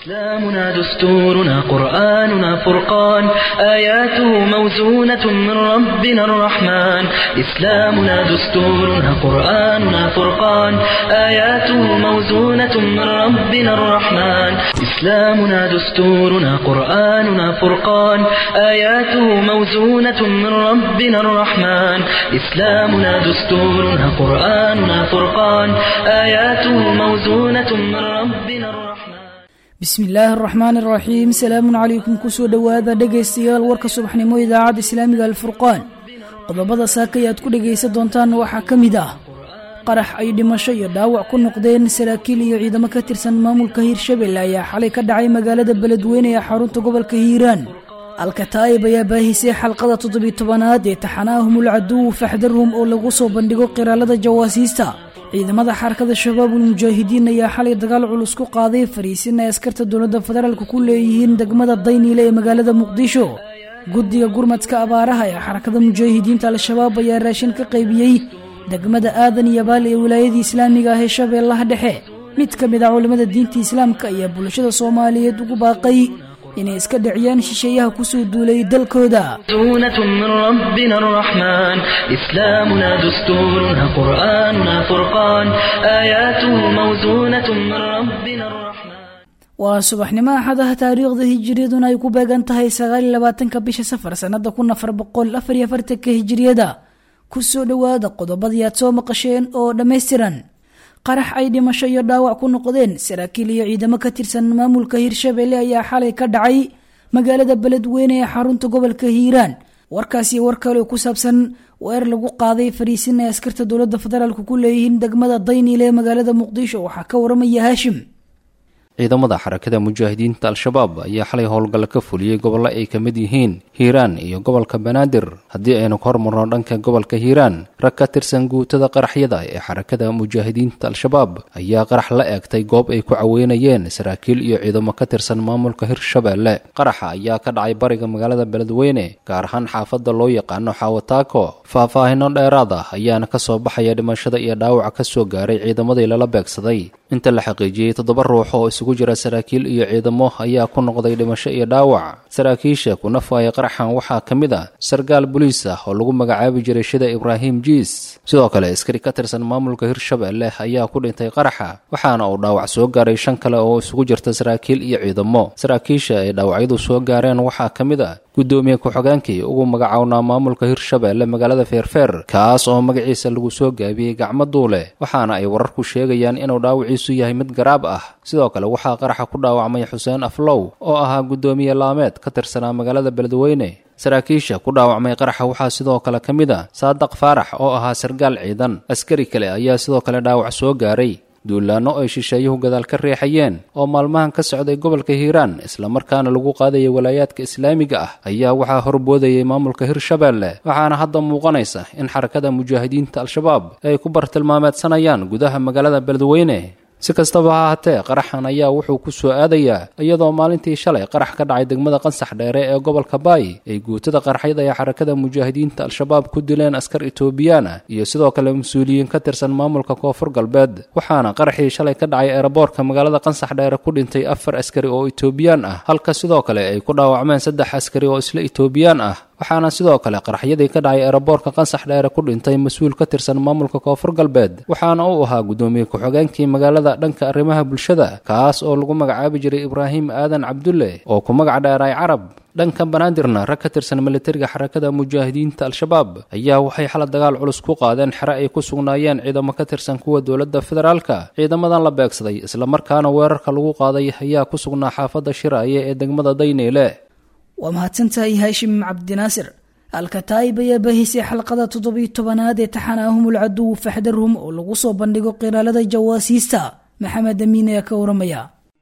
إسلامنا دستورنا قرآننا فرقان آياته موزونة من ربنا الرحمن إسلامنا دستورنا قرآننا فرقان آياته موزونة من ربنا الرحمن إسلامنا دستورنا قرآننا فرقان آياته موزونة من ربنا الرحمن إسلامنا دستورنا قرآننا فرقان آياته موزونة من ربنا الرحمن bismi illaahi araxmaan araxiim salaamun calaykum kusoo dhowaada dhegaystayaal warka subaxnimo idaacadda islaamiga alfurqaan qodobada saakay aad ku dhegaysan doontaan waxaa ka mid ah qarax ay dhimasho iyo dhaawac ku noqdeen saraakiil iyo ciidamo ka tirsan maamulka hiirshabelle ayaa xalay ka dhacay magaalada beledweyne ee xarunta gobolka hiiraan alkataa'ib ayaa baahisay xalqada toddobiy tobanaad ee taxanaahumul caduw faxdarhum oo lagu soo bandhigo qiraalada jawaasiista ciidamada xarakada shabaabul mujaahidiin ayaa xalay dagaal culus ku qaaday fariisin ay askarta dowladda federaalka ku leeyihiin degmada dayniile ee magaalada muqdisho guddiga gurmadka abaaraha ee xarakada mujaahidiinta al-shabaab ayaa raashin ka qaybiyey degmada aadan iyo baal ee wilaayadii islaamiga ah ee shabeellaha dhexe mid ka mid ah culimmada diinta islaamka ayaa bulshada soomaaliyeed ugu baaqay inay iska dhiciyaan shisheeyaha kusoo duulay dalkooda موزونة من ربنا الرحمن إسلامنا دستورنا قرآننا فرقان آياته موزونة من ربنا الرحمن waa subaxnimo axadaha taariikhda hijiriyaduna ay ku beegan tahay sagaal iyo labaatanka bisha safar sannada kun afar boqol afar iyo afartanka hijiriyada kusoo dhowaada qodobadii aad soo maqasheen oo dhammaystiran qarax ay dhimasho iyo dhaawac ku noqdeen saraakiil iyo ciidamo ka tirsan maamulka hiirshabelle ayaa xalay ka dhacay magaalada beledweyne ee xarunta gobolka hiiraan warkaasi war kale ku saabsan weer lagu qaaday fariisin ay askarta dowladda federaalk ku leeyihiin degmada dayniile ee magaalada muqdisho waxaa ka waramaya haashim ciidamada xarakada mujaahidiinta al-shabaab ayaa xalay howlgalla ka fuliyey gobollo ay ka mid yihiin hiiraan iyo gobolka banaadir haddii aynu ka hormarno dhanka gobolka hiiraan rag ka tirsan guutada qaraxyada ee xarakada mujaahidiinta al-shabaab ayaa qarax la eegtay goob ay ku caweynayeen saraakiil iyo ciidamo ka tirsan maamulka hirshabelle qaraxa ayaa ka dhacay bariga magaalada beledweyne gaar ahaan xaafadda loo yaqaano xaawataako faahfaahino dheeraad ah ayaana ka soo baxaya dhimashada iyo dhaawaca ka soo gaaray ciidamadii lala beegsaday inta la xaqiijiyey toddoba ruux oo isugu jira saraakiil iyo ciidamo ayaa ku noqday dhimasho iyo dhaawac saraakiisha ku nafaaya qaraxan waxaa ka mid ah sarkaal boliis ah oo lagu magacaabi jiray shida ibraahim jiis sidoo kale askari ka tirsan maamulka hirshabelle ayaa ku dhintay qaraxa waxaana uu dhaawac soo gaaray shan kale oo isugu jirta saraakiil iyo ciidamo saraakiisha ay dhaawacyadu soo gaareen waxaa ka mid ah guddoomiye ku-xogeenkii ugu magacownaa maamulka hirshabelle magaalada feerfeer kaas oo magaciisa lagu soo gaabiyey gacmo duule waxaana ay wararku sheegayaan inuu dhaawiciisu yahay mid garaab ah sidoo kale waxaa qaraxa ku dhaawacmay xuseen aflow oo ahaa guddoomiye laameed ka tirsanaa magaalada beledweyne saraakiisha ku dhaawacmay qaraxa waxaa sidoo kale ka mid ah saadaq faarax oo ahaa sarkaal ciidan askari kale ayaa sidoo kale dhaawac soo gaaray duulaanno ay shisheeyuhu gadaal ka reexayeen oo maalmahan ka socday gobolka hiiraan islamarkaana lagu qaadayay walaayaadka islaamiga ah ayaa waxaa horboodayay maamulka hirshabelle waxaana hadda muuqanaysa in xarakada mujaahidiinta al-shabaab ay ku bartilmaameedsanayaan gudaha magaalada beledweyne si kastaba ha ahaatee qaraxan ayaa wuxuu ku soo aadayaa iyadoo maalintii shalay qarax ka dhacay degmada qansax dheere ee gobolka baay ay guutada qaraxyada ee xarakada mujaahidiinta al-shabaab ku dileen askar etoobiyaan ah iyo sidoo kale mas-uuliyiin ka tirsan maamulka koonfur galbeed waxaana qaraxii shalay ka dhacay eeraboorka magaalada qansax dheere ku dhintay afar askari oo etoobiyaan ah halka sidoo kale ay ku dhaawacmeen saddex askari oo isla etoobiyaan ah waxaana sidoo kale qaraxyadii ka dhacay eeraboorka qansax dheere ku dhintay mas-uul ka tirsan maamulka koonfur galbeed waxaana uu ahaa guddoomiye ku-xogeenkii magaalada dhanka arrimaha bulshada kaas oo lagu magacaabi jiray ibraahim aadan cabdulle oo ku magac dheeray carab dhanka banaadirna rag ka tirsan militariga xarakada mujaahidiinta al-shabaab ayaa waxay xala dagaal culus ku qaadeen xere ay ku sugnaayeen ciidamo ka tirsan kuwa dowladda federaalka ciidamadan la beegsaday islamarkaana weerarka lagu qaaday ayaa ku sugnaa xaafadda shiraaye ee degmada dayneyle waa mahadsantahay haashim cabdinaasir alkataa'ib ayaa baahisay xalqada toddobiy tobanaad ee taxanaahumul caduw faxdarhum oo lagu soo bandhigo qiraalada jawaasiista maxamed amiin ayaa ka waramaya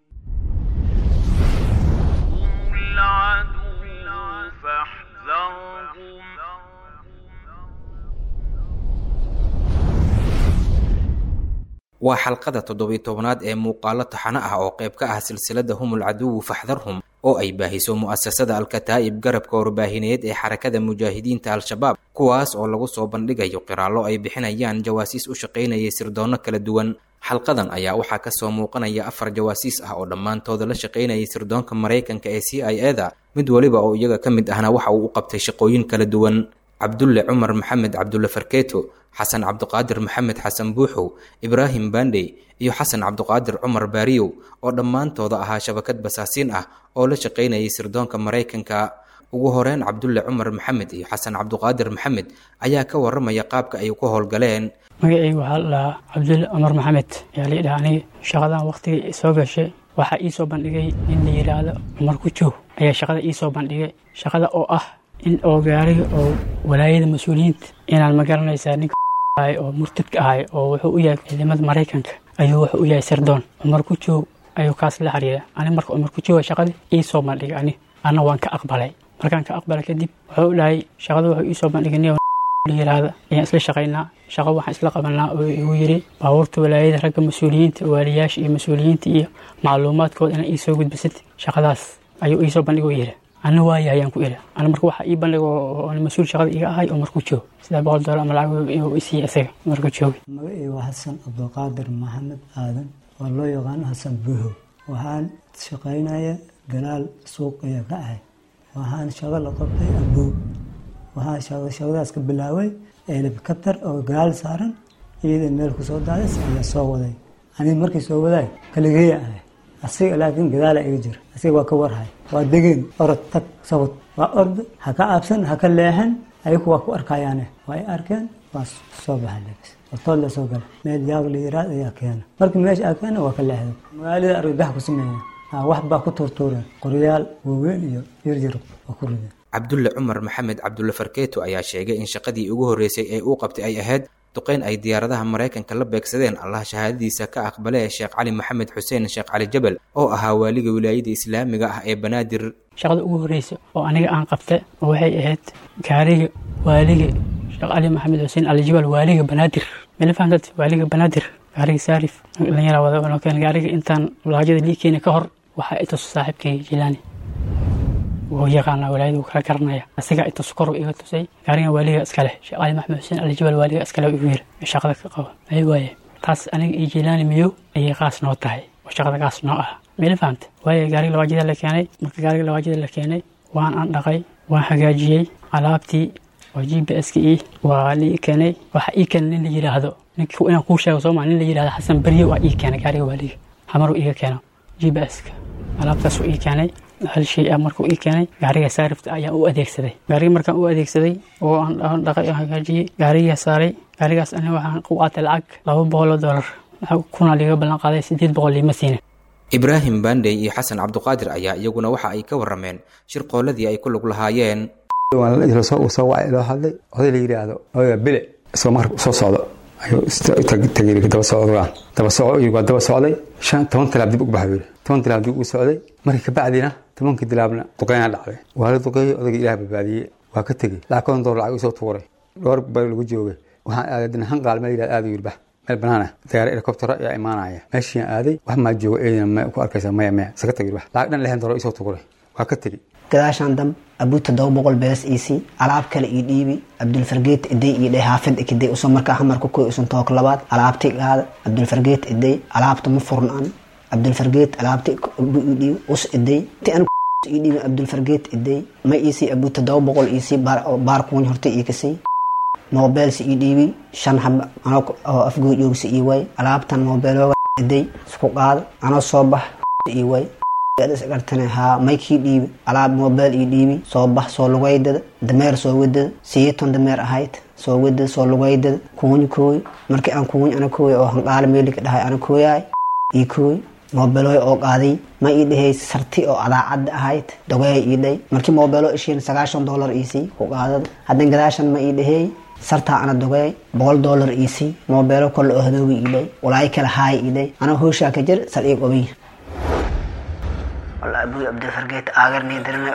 waa xalqada toddobiy tobanaad ee muuqaalo taxano ah oo qayb ka ah silsilada humul caduwu faxdarhum oo ay baahiso mu'asasada alkataa'ib garabka warbaahineed ee xarakada mujaahidiinta al-shabaab kuwaas oo lagu soo bandhigayo qiraallo ay bixinayaan jawaasiis u shaqaynayay sirdoonno kala duwan xalqadan ayaa waxaa kasoo muuqanaya afar jawaasiis ah oo dhammaantooda la shaqaynayay sirdoonka maraykanka ee c i eda mid waliba oo iyaga ka mid ahna waxa uu u qabtay shaqooyin kala duwan cabdulle cumar maxamed cabdulle farkeeto xasan cabduqaadir maxamed xasan buuxow ibraahim bandey iyo xasan cabduqaadir cumar baariyow oo dhammaantooda ahaa shabakad basaasiin ah oo la shaqaynayay sirdoonka maraykanka ugu horeyn cabdulle cumar maxamed iyo xasan cabduqaadir maxamed ayaa ka waramaya qaabka ay ku howlgaleen magacayga waxaa la dhahaa cabdulle cumar maxamed ayaa la dhaha aniga shaqadan waqtigii soo gashay waxaa ii soo bandhigay nin la yidhaahdo cumar ku joog ayaa shaqada ii soo bandhigay shaqada oo ah in oo gaariga oo walaayada mas-uuliyiinta inaan ma garanaysaa ninka ahay oo murtadka ahay oo wuxuu u yahay ciidamada maraykanka ayuu wuxuu u yahay sirdoon cumar ku joog ayuu kaas la xiriira ani marka cumar ku jooga shaqadii ii soo bandhigay ani anna waan ka aqbalay markaan ka aqbalay kadib wuxuu dhahay shaqada wuxuu ii soo bandhigay nin la yiraahda ayaan isla shaqaynaa shaqo waxaan isla qabanaa oo igu yiri baabuurta walaayada ragga mas-uuliyiinta waaliyaasha iyo mas-uuliyiinta iyo macluumaadkooda inaan ii soo gudbisad shaqadaas ayuu ii soo bandhigoo yiri ana waaya ayaan ku iri ana marka waxaa ii bandhigo oo mas-uul shaqada iga ahay oo markuu joogo sidaa boqol doolar ama lacag inuu isiiya isaga markuu joogay magacii waa xasan cabdulqaadir maxamed aadan oo loo yaqaano xasan buuhow waxaan shaqaynaya galaal suuqaya ka ahay waxaan shaqo la qabtay abuu waxaan shaqadaas ka bilaabay helikabtar oo galaal saaran iyada meel kusoo daadis ayaa soo waday aniga markii soo wadaay kaligeeya ahay asiga laakiin gadaala iga jira asiga waa ka warhay waa degeen orod tag sabad waa orda ha ka caabsan ha ka leexan ayagu waa ku arkayaane waa ay arkeen waa soo baxa lebis otood la soo gala meel yaag la yiraad ayaa keena markii meesha aa keena waa ka leexday magaalada argagax ku sameeya wax baa ku tuurtuureen qoryaal waaweyn iyo yaryar waa ku rideen cabdulle cumar maxamed cabdulle farkeeto ayaa sheegay in shaqadii ugu horreysay ee uu qabtay ay ahayd duqeyn ay diyaaradaha maraykanka la beegsadeen allah shahaadadiisa ka aqbale ee sheekh cali maxamed xuseen sheekh cali jabal oo ahaa waaliga wilaayada islaamiga ah ee banaadir shaqada ugu horreysa oo aniga aan qabta waxay ahayd gaariga waaliga sheekh cali maxamed xuseen alijabal waaliga banaadir mala fahamtad waaliga banaadir gaariga saarif dhalinyara wada keen gaariga intaan laajada lii keeni ka hor waxaa itus saaxiibkay jilaani wuu yaqaanaa walaayada wuu kala garanaya asigaa itus kor iga tusay gaarigan waaliga iskale sheekh cali maxamed xuseen alijabal waaliga iskale igu yiri shaqada ka qabo ay waaye taas aniga iyo jilaani miyo ayay qaas noo tahay oo shaqada kaas noo ah mala fahamta waaye gaariga lawaajida la keenay marka gaariga lawaajida la keenay waan aan dhaqay waan hagaajiyey alaabtii oo g b s ka ii waa lii keenay waxa ii keenay nin la yidhaahdo ninki inaan kuu sheego sooma nin la yidhahdo xasan berye waa ii keenay gaariga waaliga hamaruu iiga keeno g b s ka alaabtaasuu ii keenay hal shay ah markuu ii keenay gaariga saarifta ayaan u adeegsaday gaariga markaan u adeegsaday oo aan dhaqay oo hagaajiyey gaarigaa saaray gaarigaas ani waxaan ku qaatay lacag laba boqol oo dollar kuna liiga ballan qaaday sideed boqol liima siinin ibraahim bandey iyo xasan cabduqaadir ayaa iyaguna waxa ay ka warameen shirqooladii ay ku lug lahaayeen soo wacay loo hadlay oday la yidhaahdo odaga bile isagoo marka soo socdo ayuu tagay daba socdaan daba soco waa daba socday shan toban tilaab dib ugu baxay yiri toban tilaab dib ugu socday markii kabacdina tobankii tilaabna duqeynaa dhacday waa la duqeeyey odayga ilaah badbaadiyey waa ka tegey lacag konton dolar lacag isoo tuuray dhowr baa lagu joogay waxaan aaday hanqaal meel yidhahdo aada yiri bax meel banaan ah diyaar helicoptero ayaa imaanaya meeshiin aaday wax maa joogo eedina ma ku arkaysa maya maya isaga tag yiri bax lacag dhan lixdan dolar isoo tuuray waa ka tegey gadaashaan dam abuu toddoba boqol bees iisii alaab kale ii dhiibi cabdulfargeet iday ii dheh haafid ikiday usoo markaa hamarka koy usan took labaad alaabti qaada cabdulfargeet iday alaabta ma furn an cabdulfargeet alaabti abuu ii dhiibi us iday ti an ii dhiibi cabdulfargeet iday ma iisii abuu toddoba boqol iisii baar kuwan horta ii kasay mobeelsi ii dhiibi shan hab anoo oo afgoo joogsi ii way alaabtan mobeelooga iday isku qaada anoo soo bax ii way gartane haa maykii dhiibi alaab mobel ii dhiibi soo bax soo lugaydada dameer soo wadada siyeeton dameer ahayd soo wadada soo lugaydada kuuny kooy markii aan kuuny ana kooy oo hanqaala meelika dhahay ana kooyaay ii kooy mobeloy oo qaaday ma ii dhahay sarti oo adaacadda ahayd dogeey ii dhay markii mobelo ishiin sagaashan dollar iisii ku qaadada haddan gadaashan ma ii dhaheey sartaa ana dogeey boqol dollar iisii mobelo kolle oo hadooga ii dhay walaay kale haay ii dhay anaa hooshaa ka jir sal ii qobiy والله أبوي عبد الفرقيت آخرني درنا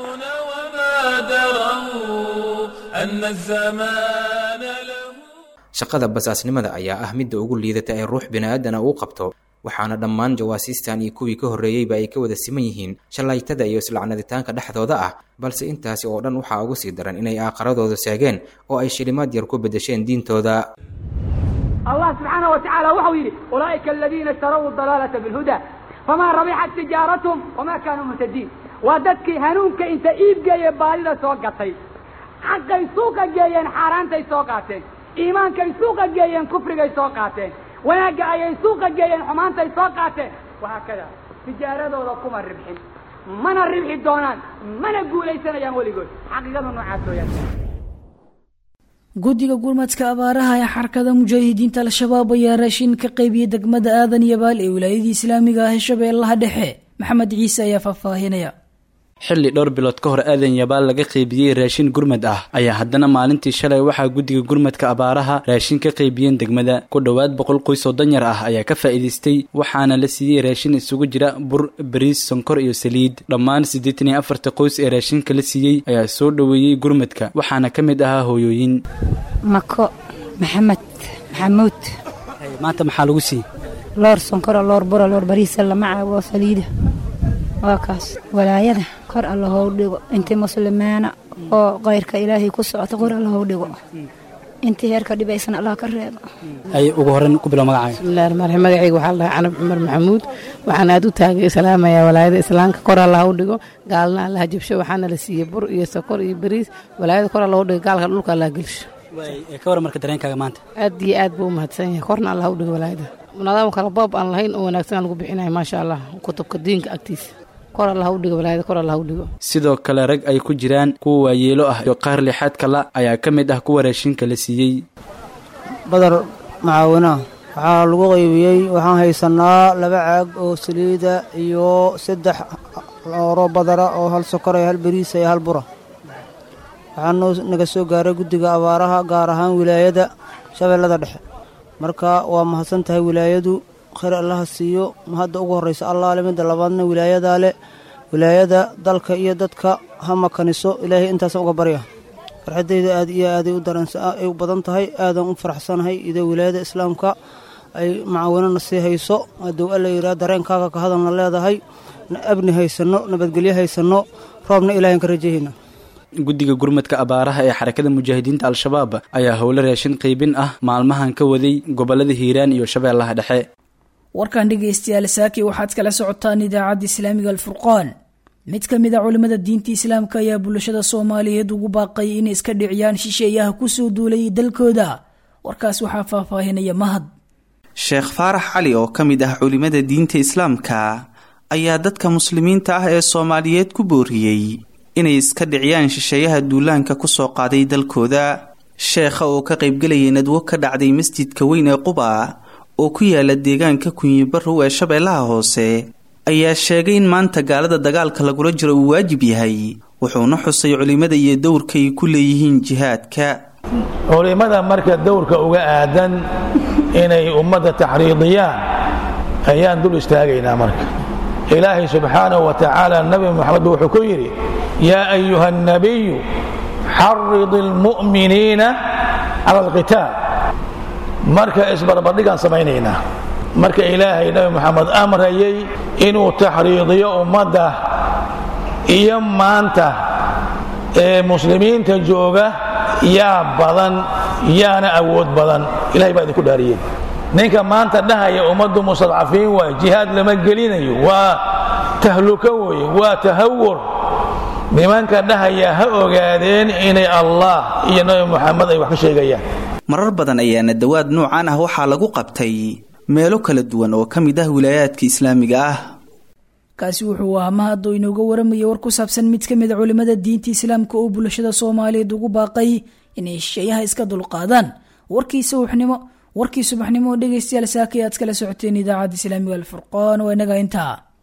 أن الزمان له shaqada basaasnimada ayaa ah midda ugu liidata ee ruux bini-aadana uu qabto waxaana dhammaan jawaasiistan iyo kuwii ka horreeyeyba ay ka wada siman yihiin shallaytada iyo islacnaditaanka dhexdooda ah balse intaasi oo dhan waxaa ugu sii daran inay aaqaradooda seegeen oo ay shilimaad yar ku beddesheen diintooda allah subxaanaه wa tacaala waxau yidhi ulaa'ika aladiina ishtaraw dalaalata bilhuda famaa rabixat tijaaratum wamaa kaanuu muhtadiin waa dadkii hanuunka inta iibgeeye baadida soo gatay xaqay suuqa geeyeen xaaraantay soo qaateen iimaankay suuqa geeyeen kufrigay soo qaateen wanaagga ayay suuqa geeyeen xumaantay soo qaateen wahaakada tijaaradooda kuma ribxin mana ribxi doonaan mana guulaysanayaan weligood xaqiiqadu noocaas weyaan guddiga gurmadka abaaraha ee xarakada mujaahidiinta al-shabaab ayaa raashin ka qaybiyey degmada aadan yabaal ee wilaayadii islaamiga ah ee shabeellaha dhexe maxamed ciise ayaa faahfaahinaya xilli dhowr bilood ka hor aadan yabaal laga qaybiyey raashin gurmad ah ayaa haddana maalintii shalay waxaa guddiga gurmadka abaaraha raashin ka qaybiyeen degmada ku dhowaad boqol qoys oo danyar ah ayaa ka faa'iidaystay waxaana la siiyey raashin isugu jira bur bariis sonkor iyo saliid dhammaan siddeetan iyo afarta qoys ee raashinka la siiyey ayaa soo dhoweeyey gurmadka waxaana ka mid ahaa hooyooyin mako maxamed maxamuud maanta maxaa lagu siiyey loor sonkora loor bura loor bariisa lama caago saliida waa kaas walaayada kor alla hou dhigo intii muslimeena oo kayrka ilaahay ku socota kor alla hou dhigo intii heerka dhibaysan allah ka reebo ay ugu horreyn ku bilow magacaaga bismillahi raxmaan raxiim magacayga waxaa la dhahaa canab cumar maxamuud waxaan aad u taagay salaamayaa walaayada islaamka kor alla hau dhigo gaalna allaha jabsho waxaana la siiyey bur iyo sokor iyo bariis walaayada kor alla hau dhigo gaalka dhulka allah gelsho ka waran marka dareenkaaga maanta aad iyo aad buu u mahadsan yahay korna allah hau dhigo walaayada nidaam kala boob aan lahayn oo wanaagsan aan lagu bixinayo maasha allah kutubka diinka agtiisa kor alla hau dhigo walaayada kor alla hau dhigo sidoo kale rag ay ku jiraan kuwa waayeelo ah iyo qaar lixaadka la ayaa ka mid ah kuwa raashinka la siiyey badar macaawina waxaa lagu qaybiyey waxaan haysanaa laba caag oo saliida iyo saddex looro badara oo hal sokor iyo hal bariisa iyo hal bura waxaanoo naga soo gaaray guddiga abaaraha gaar ahaan wilaayada shabeellada dhexe marka waa mahadsan tahay wilaayadu khayr allaha siiyo hadda ugu horraysa allaale midda labaadna wilaayadaa le wilaayada dalka iyo dadka ha makaniso ilaahay intaasa uga barya farxaddayda aad iyo aaday u daranay u badan tahay aadan u faraxsanahay idoo wilaayada islaamka ay macaawinana sii hayso hadduu alla yidhaha dareenkaaga ka hadalna leedahay abni haysanno nabadgelyo haysanno roobna ilahan ka rajahayna guddiga gurmadka abaaraha ee xarakada mujaahidiinta al-shabaab ayaa howlo raashin qaybin ah maalmahan ka waday gobollada hiiraan iyo shabeellaha dhexe warkan dhegaystayaal saaki waxaad kala socotaan idaacadda islaamiga alfurqaan mid ka mid a culimmada diinta islaamka ayaa bulshada soomaaliyeed ugu baaqay inay iska dhiciyaan shisheeyaha kusoo duulay dalkooda warkaas waxaa faahfaahinaya mahad sheekh faarax cali oo ka mid ah culimmada diinta islaamka ayaa dadka muslimiinta ah ee soomaaliyeed ku booriyey inay iska dhiciyaan shisheeyaha duulaanka kusoo qaaday dalkooda sheekha oo ka qaybgelayay nadwo ka dhacday masjidka weyn ee quba oo ku yaala deegaanka kunyibarow ee shabeellaha hoose ayaa sheegay in maanta gaalada dagaalka lagula jiro uu waajib yahay wuxuuna xusay culimmada iyo dowrka ay ku leeyihiin jihaadka culimmada marka dowrka uga aadan inay ummadda taxriidiyaan ayaan dul istaagaynaa marka ilaahay subxaanahu wa tacaala nabi moxamed wuxuu ku yidhi yaa ayuha annabiyu xarid almu'miniina cala alqitaal marka isbarbardhigaan samaynaynaa marka ilaahay nabi moxamed amrayay inuu taxriidiyo ummadda iyo maanta ee muslimiinta jooga yaa badan yaana awood badan ilahay baa idinku dhaariyey ninka maanta dhahaya ummaddu mustadcafiin waay jihaad lama gelinayo waa tahluko weeye waa tahawur nimanka dhahaya ha ogaadeen inay allah iyo nabi moxamed ay wax ka sheegayaan marar badan ayaana dawaad noocan ah waxaa lagu qabtay meelo kala duwan oo ka mid ah wilaayaadka islaamiga ah kaasi wuxuu ahaa mahad oo inooga waramayay war ku saabsan mid ka mid a culimmada diinta islaamka oo bulshada soomaaliyeed ugu baaqay inay shisheeyaha iska dulqaadaan warkii subaxnimo warkii subaxnimo oo dhegaystayaal saakay aad kala socoteen idaacadda islaamiga alfurqaan waa inaga intaa